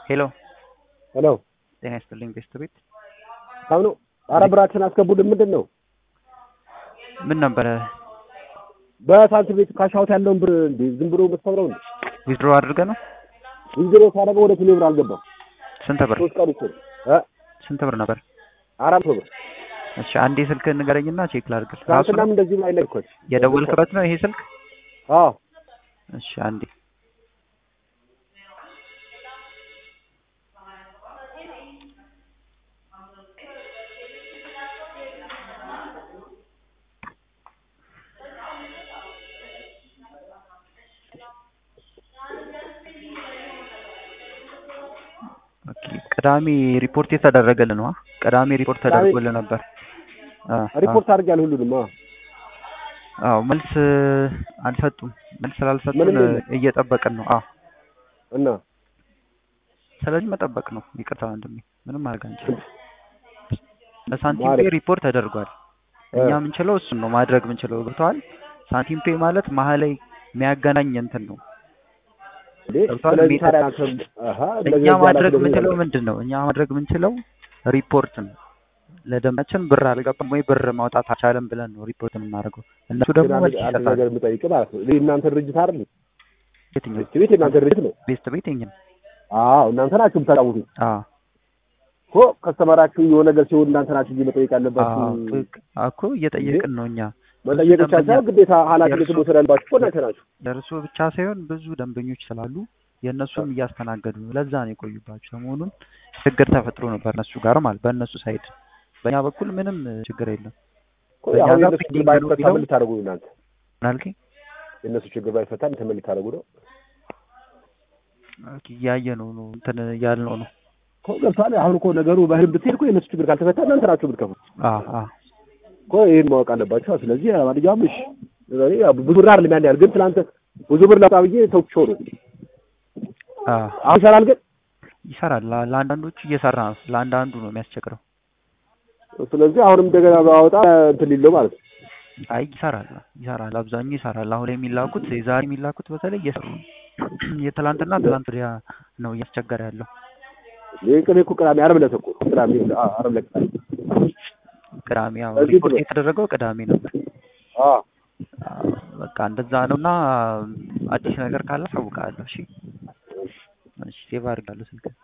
ሄሎ ሄሎ ጤና ይስጥልኝ ቤስት ቤት ሳምኑ ኧረ ብራችን አስገቡልን። ምንድን ነው ምን ነበረ በሳንቲም ቤት ካሻውት ያለውን ብር እንዴ ዝም ብሎ የምትሰብረው እንዴ? ዊዝድሮ አድርገ ነው ዊዝድሮ ሳደርገው ወደ ቴሌ ብር አልገባም። ስንት ብር ሶስት ቀን ይችል እ ስንት ብር ነበር አራት መቶ ብር እሺ አንዴ ስልክ ንገረኝና ቼክ ላድርግል ራሱ ትናንትናም እንደዚህ ላይ ለኮች የደወልክበት ነው ይሄ ስልክ አዎ እሺ አንዴ ኦኬ ቅዳሜ ሪፖርት የተደረገልህ ነው አ? ቅዳሜ ሪፖርት ቅዳሜ- ተደርጎልህ ነበር አ አ- ሪፖርት አድርጌያለሁ ሁሉንም። አዎ አዎ መልስ አልሰጡም መልስ ስላልሰጡን ምንም የለም። እየጠበቅን ነው አዎ እና ስለዚህ መጠበቅ ነው ይቅርታ ወንድሜ ምንም ማድረግ አንችልም ለሳንቲም ማለት- ፔ ሪፖርት ተደርጓል እኛ የምንችለው እሱን ነው ማድረግ የምንችለው ገብተዋል ሳንቲም ፔ ማለት መሀል ላይ የሚያገናኝ እንትን ነው እንዴ ገብቶሃል? ስለዚህ ሜትር- ታዲያ አንተ አሃ እንደዚህ እኛ ያለ ማድረግ እንደዚህ የምንችለው ያለ- ምንድን ነው እኛ ማድረግ የምንችለው ሪፖርት ነው ለደንበኛችን ብር አልገባም ወይ ብር ማውጣት አልቻለም ብለን ነው ሪፖርት የምናደርገው እነሱ ደግሞ ግን መልስ አንድ- አንድ ይሰጣሉ ነገር የምጠይቅ ማለት ነው ይህ እናንተ ድርጅት አይደል? የትኛው ቤት ቤት የእናንተ ድርጅት ነው። ቤስት ቤት የኛ አዎ እናንተ ናችሁ የምታጫውቱ አዎ እኮ ከስተመራችሁ የሆነ ነገር ሲሆን እናንተ ናችሁ እንጂ መጠየቅ ያለባችሁ። አዎ ትክ- እኮ እየጠየቅን ነው እኛ መጠየቅ ብቻ ደንበኛ- ሳይሆን ግዴታ ኃላፊነት የእርሱ- መውሰድ ያለባችሁ እኮ እናንተ ናችሁ። ለእርሶ ብቻ ሳይሆን ብዙ ደንበኞች ስላሉ የእነሱም እያስተናገዱ ነው። ለዛ ነው የቆዩባቸው። ሰሞኑን ችግር ተፈጥሮ ነበር እነሱ ጋር ማለት በእነሱ ሳይድ፣ በእኛ በኩል ምንም ችግር የለም። እኮ በእኛ አሁን ጋር የእነሱ ችግር ፔንዲንግ ነው ባይፈታ ቢለው- ምን ልታደርጉ ነው እናንተ? ምን አልከኝ? የእነሱ ችግር ባይፈታ እናንተ ምን ልታደርጉ ነው? ኦኬ፣ እያየ ነው ነው እንትን እያልነው ነው። እኮ ገብቶሃል። አሁን እኮ ነገሩ በህልም ብትሄድ እኮ የእነሱ ችግር ካልተፈታ እናንተ ናችሁ የምትከፉ አዎ አዎ እኮ ይህን ማወቅ አለባቸው። ስለዚህ ማንኛውም እሺ እኔ ያው ብዙ ብር አይደለም ያን ያህል ግን ትናንት ብዙ ብር ላውጣ ብዬ ተውቼው ነው። አዎ አሁን ይሰራል ግን ይሰራል። ለ- ለአንዳንዶቹ እየሰራ ነው። ለአንዳንዱ ነው የሚያስቸግረው። ስለዚህ አሁንም እንደገና ባወጣ እንትን ሊለው ማለት ነው። አይ ይሰራል፣ ይሰራል። አብዛኛው ይሰራል። አሁን ላይ የሚላኩት የዛሬ የሚላኩት በተለይ እየሰሩ ነው። የትላንትና ትላንት ወዲያ ነው እያስቸገረ ያለው። ይህ ቅቤ እኮ ቅዳሜ ዓርብ ዕለት እኮ ቅዳሜ አዎ፣ ዓርብ ዕለት ቅዳሜ ቅዳሜ ያው በዚህ ሪፖርት ብሎ- የተደረገው ቅዳሜ ነበር። አዎ አዎ፣ በቃ እንደዛ ነው እና አዲስ ነገር ካለ አሳውቅሃለሁ። እሺ፣ እሺ ሴቭ አድርጋለሁ ስልክ